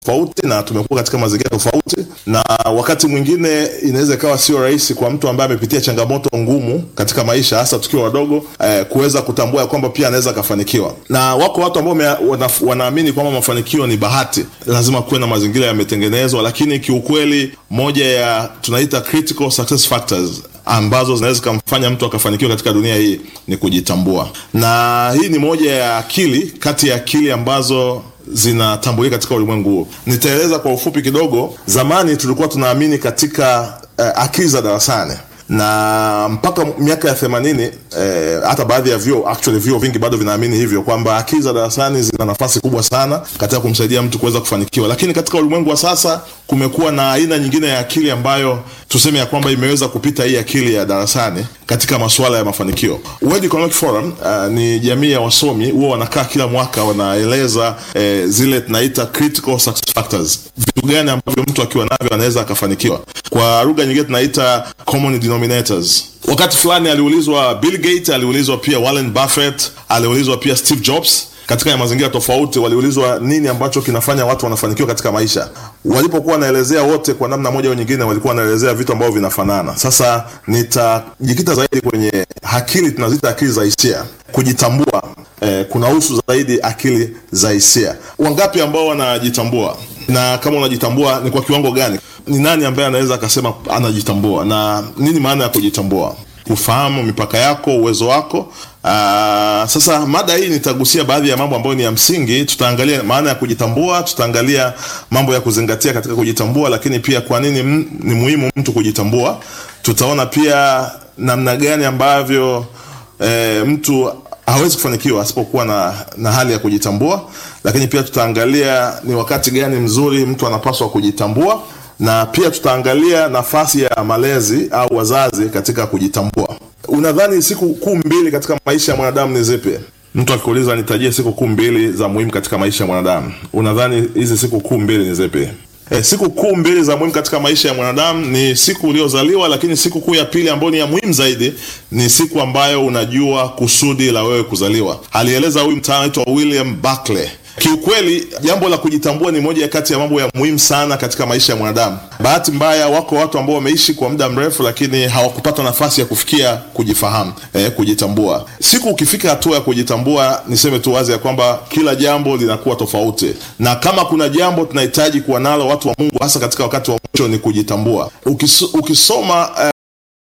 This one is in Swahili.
tofauti na tumekuwa katika mazingira tofauti, na wakati mwingine inaweza ikawa sio rahisi kwa mtu ambaye amepitia changamoto ngumu katika maisha, hasa tukiwa wadogo eh, kuweza kutambua ya kwamba pia anaweza akafanikiwa. Na wako watu ambao wame- wana, wanaamini kwamba mafanikio ni bahati, lazima kuwe na mazingira yametengenezwa, lakini kiukweli moja ya tunaita critical success factors ambazo zinaweza zikamfanya mtu akafanikiwa katika dunia hii ni kujitambua, na hii ni moja ya akili kati ya akili ambazo zinatambulika katika ulimwengu huo. Nitaeleza kwa ufupi kidogo. Zamani tulikuwa tunaamini katika uh, akili za darasani na mpaka miaka ya themanini eh, hata baadhi ya vyuo actually vyuo vingi bado vinaamini hivyo kwamba akili za darasani zina nafasi kubwa sana katika kumsaidia mtu kuweza kufanikiwa, lakini katika ulimwengu wa sasa kumekuwa na aina nyingine ya akili ambayo tuseme ya kwamba imeweza kupita hii akili ya darasani katika masuala ya mafanikio. World Economic Forum uh, ni jamii ya wasomi huwa wanakaa kila mwaka wanaeleza eh, zile tunaita critical success factors, vitu gani ambavyo mtu akiwa navyo anaweza akafanikiwa. Kwa lugha nyingine tunaita common denominators. Wakati fulani aliulizwa Bill Gates, aliulizwa pia Warren Buffett, aliulizwa pia Steve Jobs katika mazingira tofauti waliulizwa nini ambacho kinafanya watu wanafanikiwa katika maisha. Walipokuwa wanaelezea wote kwa namna moja au nyingine, walikuwa wanaelezea vitu ambavyo vinafanana. Sasa nitajikita zaidi kwenye akili, tunaziita akili za hisia, kujitambua. Eh, kunahusu zaidi akili za hisia. Wangapi ambao wanajitambua, na kama unajitambua ni kwa kiwango gani? Ni nani ambaye anaweza akasema anajitambua, na nini maana ya kujitambua? Kufahamu mipaka yako, uwezo wako. Aa, sasa mada hii nitagusia baadhi ya mambo ambayo ni ya msingi. Tutaangalia maana ya kujitambua, tutaangalia mambo ya kuzingatia katika kujitambua, lakini pia kwa nini m- ni muhimu mtu kujitambua. Tutaona pia namna gani ambavyo e, mtu hawezi kufanikiwa asipokuwa na, na hali ya kujitambua, lakini pia tutaangalia ni wakati gani mzuri mtu anapaswa kujitambua na pia tutaangalia nafasi ya malezi au wazazi katika kujitambua. Unadhani siku kuu mbili katika maisha ya mwanadamu ni zipi? Mtu akikuuliza nitajie siku kuu mbili za muhimu katika maisha ya mwanadamu, unadhani hizi siku kuu mbili ni zipi? E, siku kuu mbili za muhimu katika maisha ya mwanadamu ni siku uliozaliwa, lakini siku kuu ya pili ambayo ni ya muhimu zaidi ni siku ambayo unajua kusudi la wewe kuzaliwa. Alieleza huyu mtaalamu anaitwa William Buckley. Kiukweli, jambo la kujitambua ni moja kati ya mambo ya muhimu sana katika maisha ya mwanadamu. Bahati mbaya, wako watu ambao wameishi kwa muda mrefu, lakini hawakupata nafasi ya kufikia kujifahamu, eh, kujitambua. Siku ukifika hatua ya kujitambua, niseme tu wazi ya kwamba kila jambo linakuwa tofauti, na kama kuna jambo tunahitaji kuwa nalo watu wa Mungu, hasa katika wakati wa mwisho, ni kujitambua. Ukis, ukisoma eh,